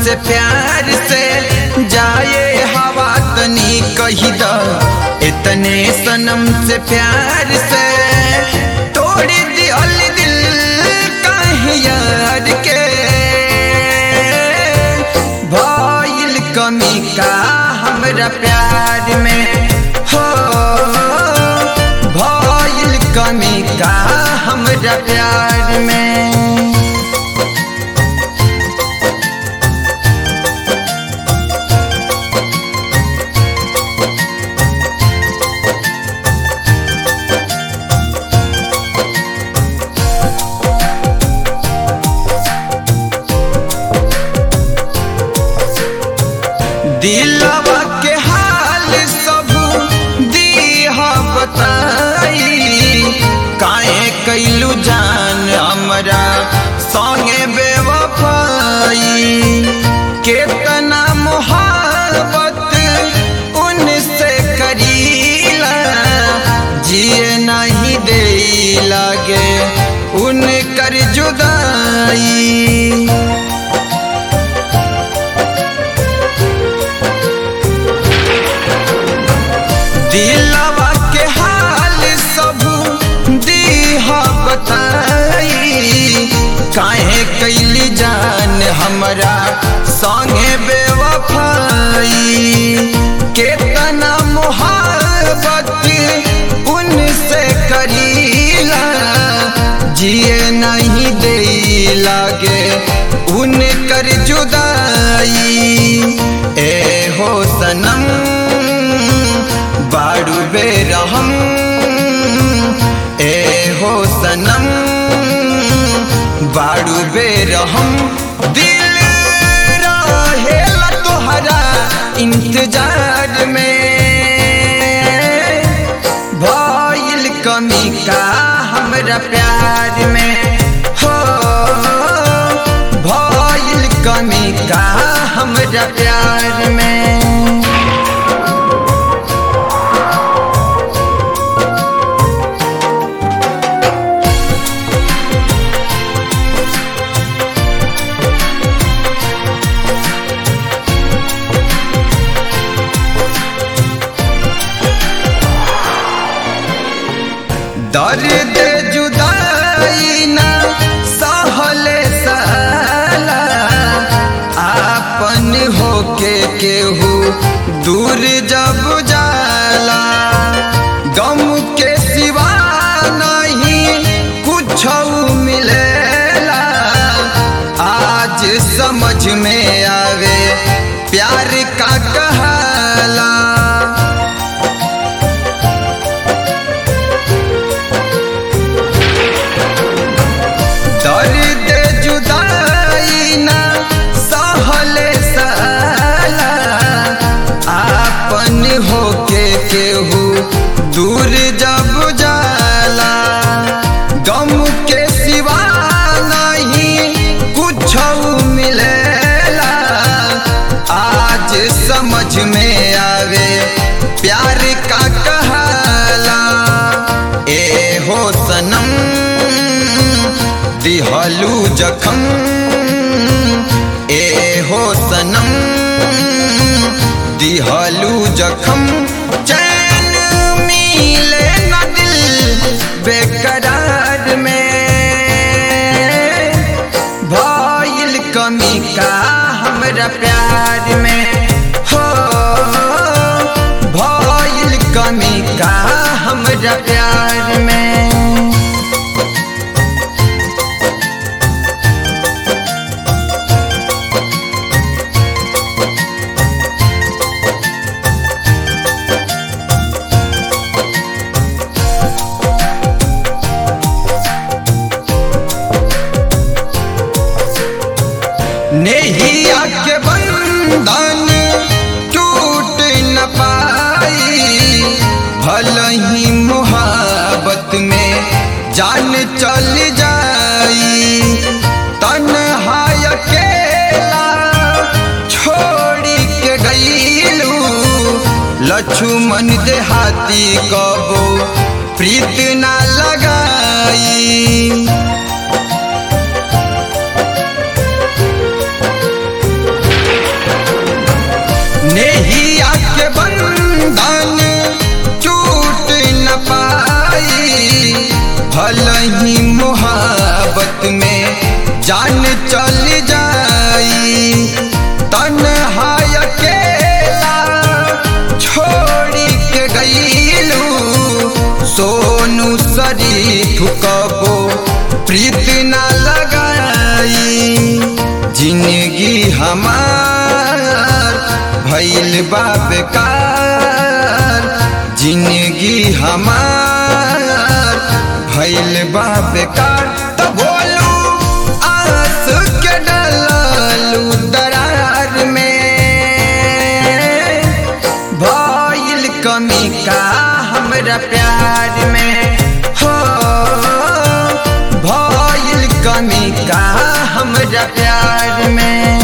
से प्यार से जाए हवा तनी कही द इतने सनम से प्यार से तोड़ दियल दिल काहे यार के भइल कमी का हमरा प्यार में हो भइल कमी का हमरा प्यार में दिलवा के हाल सब दीह बताई काहे कैलू जान हमरा संगे बेवफाई केतना मोहब्बत उनसे करीला जिए नहीं दे लागे उनकर जुदाई दिलवा के हाल सब दीह बताई काहे कैली जान हमरा संगे बेवफाई केतना मोहब्बत उनसे करीला जिए नहीं दे लागे उनकर जुदाई ए हो सनम बाड़ू बेरहम ए हो सनम बाड़ू बेरहम दिल रहेला तोहरा इंतजार में भइल कमी का हमरा प्यार में हो भइल कमी का हमरा प्यार में दर्द जुदाई ना सहले साला आपन होके केहू दूर जब जाला गम के सिवा नहीं कुछ मिलेला आज समझ में आवे प्यार का कहाला दर्द जुदाई ना सहले साला आपन होके केहू दूर जब जाला गम के सिवा नहीं कुछ मिलेला आज समझ में आवे प्यार का कहाला ए हो सनम दिहलू जखम ए हो सनम दिहलू जखम चैन मिले न दिल बेकरार में भइल कमी का हमरा प्यार में हो भइल कमी का हमरा प्यार में नेहिया के बंधन टूट न पाई भल ही मोहब्बत में जान चल जाई तन्हाई अकेला छोड़ी के गईलू लक्ष्मण देहाती कबो प्रीत ना लगाई प्रीत ना लगाई जिंदगी हमार भैल बा बेकार जिंदगी हमार भैल बा बेकार तो बोलू आस के डलू दरार में भइल कमी का हमरा प्यार में हो भइल कमी का हमरा प्यार में